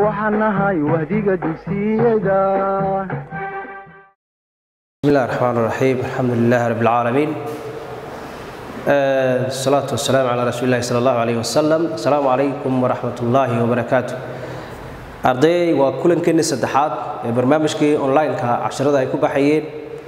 waxaan nahay wahdiga dugsiyada بسم الله الرحمن الرحيم الحمد لله رب العالمين آه، الصلاة والسلام على رسول الله صلى الله عليه وسلم السلام عليكم ورحمة الله وبركاته arday waa kulankeennii saddexaad ee barnaamijkii online-ka casharada ay ku baxayeen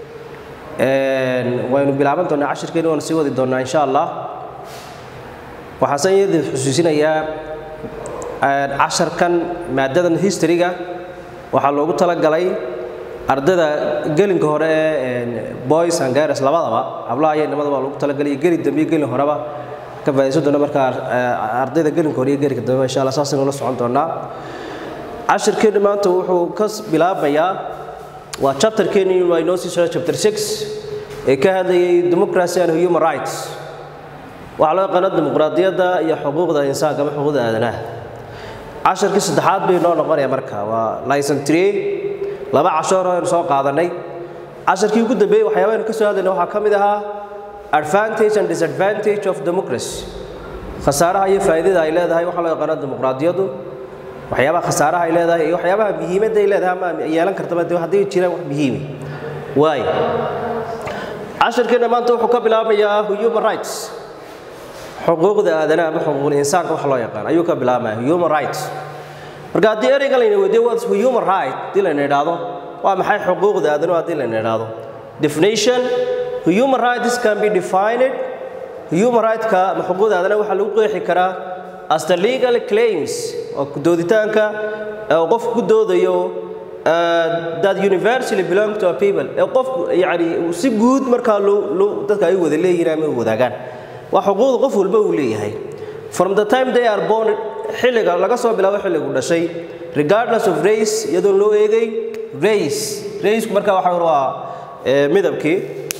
waynu bilaaban doonaa cashirkeeni waanu sii wadi doonaa insha allah waxaase iyadii xusuusinayaa casharkan maadadan history-ga waxaa loogu talagalay ardayda gelinka hore ee boys and girls labadaba hablaha iyo nimadaba loogu talagalay geli dambe iyo gelin horeba ka faa'iidaysan doona markaa ardayda gelinka hore iyo gelinka dambe insha allah saasaynu la socon doonaa cashirkeenni maanta wuxuu ka bilaabayaa waa chapterkeenni waa inoo sii socda chapter six ee ka hadlayay democracy and human rights waxaa loo yaqaano dimuqraadiyadda iyo xuquuqda insaanka ama xuquuqda aadanaha cashirkii saddexaad bay noo noqonaya marka waa licen tree laba cashoor aynu soo qaadanay cashirkii ugu dambeeyey waxyaabaynu ka soo hadlayna waxaa ka mid ahaa advantage and disadvantage of democracy khasaaraha iyo faa'iidada ay leedahay waxaa loo yaqaano dimuqraadiyaddu waxyaabaha khasaaraha ay leedahay iyo waxyaabaha muhiimadda ay leedahay ama yeelan kartaba dee haddii jiraan wax muhiimi waayo cashirkeena maanta wuxuu ka bilaabayaa human rights xuquuqda aadanaha ama xuquuqul insaanka wax loo yaqaan ayuu ka bilaabaya human rights marka haddii ereyga layna weydiyo what's human right haddii layna idhaahdo waa maxay xuquuqda aadanuhu haddii layna idhaahdo definition human rights can be defined human right-ka ama xuquuqda aadanaha waxaa lagu qeexi karaa as the legal claims oo dooditaanka oo qofku ku doodayo that universally belong to a people ee qofku yani si guud markaa loo dadka ay wada leeyihiin ama wadaagaan waa xuquuqda qof walba uu leeyahay from the time they are born xilliga laga soo bilaabo xilligu dhashay regardless of race iyadoon loo eegay race raceku markaa waxa waa midabkii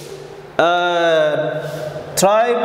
tribe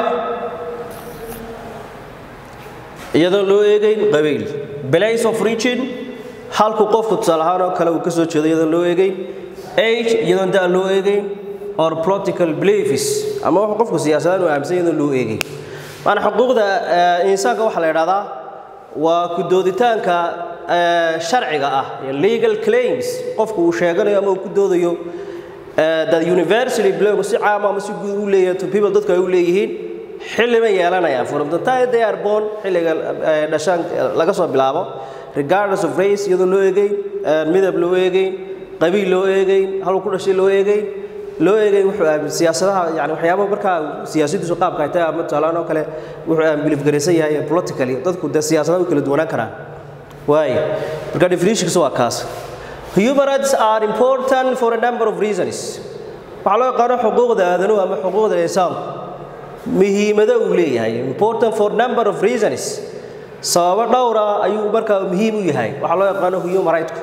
iyadoon loo eegayn qabiil place of region halku qofku tusaale ahaan oo kale uu ka soo jeedo iyadoon loo eegayn age iyadoon da loo eegayn or political beliefs ama wax qofku siyaasadaan uu aaminsan iyadoon loo eegayn maana xuquuqda insaanka waxaa la idhahdaa waa ku dooditaanka sharciga ah legal claims qofku uu sheeganayo ama uu ku doodayo that universally belong si caama ama si guud u leeyahay to people dadku ay u leeyihiin xilli bay yeelanayaan from the time they are born xilliga dhashaan laga soo bilaabo regardless of race iyadoo loo eegayn midab loo eegayn qabiil loo eegayn haluu ku dhashay loo eegayn loo eegayn wuxuu siyaasadaha yani waxyaaba markaa siyaasadiisu qaabka ay tahay ama tusaalaan oo kale wuxuu abilif garaysan yahay politically dadku dee siyaasadaha way kala duwanaan karaan waayo marka definitionkiisa waa kaas human rights are important for a number of reasons waxaa loo yaqaano xuquuqda aadanuhu ama xuquuqda insaanku muhiimado uu leeyahay important for number of reasons sababo dhowra ayuu markaa muhiim u yahay waxaa loo yaqaano human rightku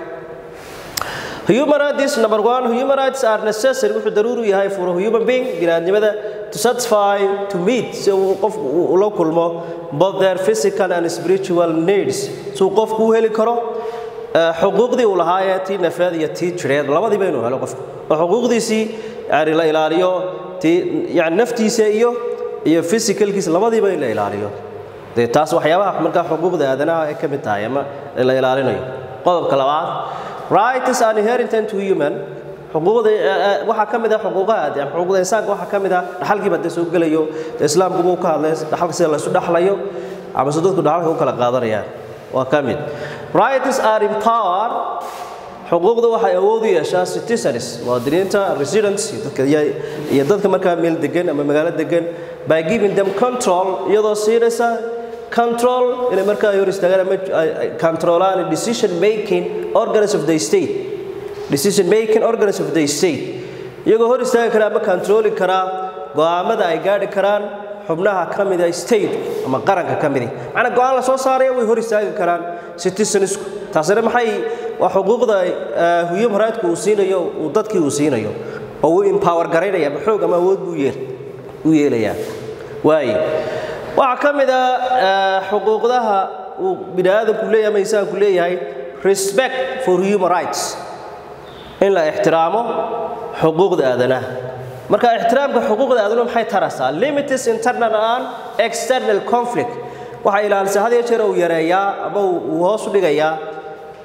human rights number one human rights are necessary wuxuu daruuri u yahay for a human being biniaadnimada to satisfy to meet si uu qofku ula kulmo both their physical and spiritual needs si uu qofku u heli karo xuquuqdii uu lahaayee tii nafeed iyo tii jireed labadiiba inuu helo qofku oo xuquuqdiisii yani la ilaaliyo tii yani naftiisa iyo iyo physicalkiisa labadiiba in la ilaaliyo dee taas waxyaabaha markaa xuquuqda aadanaha ay ka mid tahay ama la ilaalinayo qodobka labaad rights are inherited to human xuquuqda waxaa ka mid ah xuquuqaha xuquuqda insaanka waxaa ka mid ah dhaxalkiiba dee soo gelayo islaamku buu ka hadlay dhaxalka sida la isu dhaxlayo ama se dadku dhaxalka u kala qaadanayaan waa ka mid rights are empower xuquuqda waxay awood u yeeshaa citizens muwaadiniinta residents iyo dadka markaa meel degan ama magaalo degan by giving them control iyadoo siinaysa control inay markaa hor istaagaan ama controlaan decision making organs of the state decision making organs of the state iyagoo hor istaagi kara ama controli karaa go'aamada ay gaadhi karaan xubnaha ka mida state ama qaranka ka midi macnaa go'aan la soo saaraya way hor istaagi karaan citizensku taasina maxay waa xuquuqda human rightku uu siinayo uu dadkii uu siinayo oo uu empower garaynaya ama xoog ama awood buu yeel u yeelayaa waaye waxaa ka mid a xuquuqdaha uu bini aadamku leeyahay ama insaanku leeyahay respect for human rights in la ixtiraamo xuquuqda aadanaha marka ixtiraamka xuquuqda aadanaha maxay taraysaa limited internal and external conflict waxay ilaalisaa had iyo jeer uu yareeyaa ama uu hoos u dhigayaa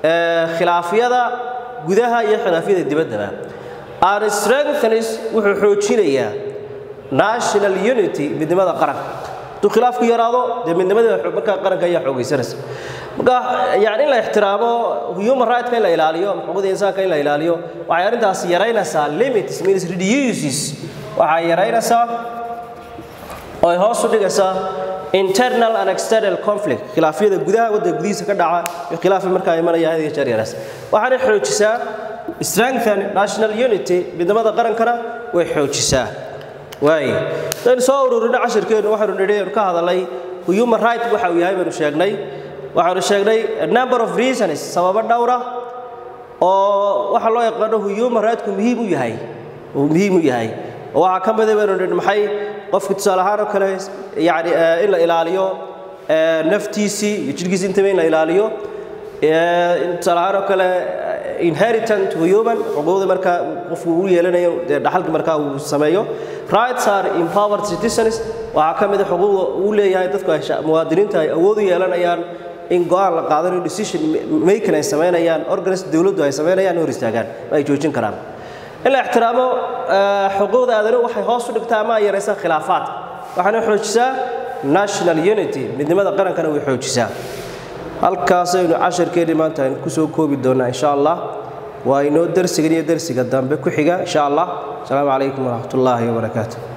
khilaafyada gudaha iyo khilaafyada dibaddaba and strengthens wuxuu xoojinayaa national unity midnimada qaranka hadduu khilaafku yaraado dee midnimada markaa qaranka ayaa xoogaysanaysa marka yani in la ixtiraamo human rightska in la ilaaliyo xuquuqda insaanka in la ilaaliyo waxay arrintaasi yaraynaysaa limits means reduces waxay yaraynaysaa oo ay hoos u dhigaysaa internal and external conflict khilaafyada gudaha waddanka gudihiisa ka dhaca iyo khilaafa markaa imanaya had iyo jeer yaraas waxaanay xoojisaa strengthen national unity midnimada qarankana way xoojisaa waay hadaynu soo ururino cashirkeennu waxaynu nidhi aynu ka hadalay human right waxa uu yahay baynu sheegnay waxaanu sheegnay a number of reasons sababo dhowra oo waxa loo yaqaano human rightku muhiim u yahay uu muhiim u yahay oo waxaa ka mida baynu nidhi maxay qofka tusaale ahaan oo kale yani in la ilaaliyo naftiisii iyo jidhkiisi intaba in la ilaaliyo tusaale ahaan oo kale inheritant human xuquuqda markaa qofku uu yeelanayo dee dhaxalka markaa uu sameeyo rights are empowered citizens waxaa ka mid a xuquuqda uu leeyahay dadku ay muwaadiniinta ay awood u yeelanayaan in go-aan la qaadanayo decision making ay samaynayaan organis dowladdu ay samaynayaan hor istaagaan ay joojin karaan in la ixtiraamo xuquuqda aadanuhu waxay hoos u dhigtaa ama ay yaraysaa khilaafaadka waxaana xoojisaa national unity midnimada qarankana way xoojisaa halkaasaynu casharkeennii maanta aynu kusoo koobi doonnaa insha allah waa inoo dersigan iyo dersiga dambe ku xiga insha allah asalaamu calaykum waraxmat ullaahi wabarakaatu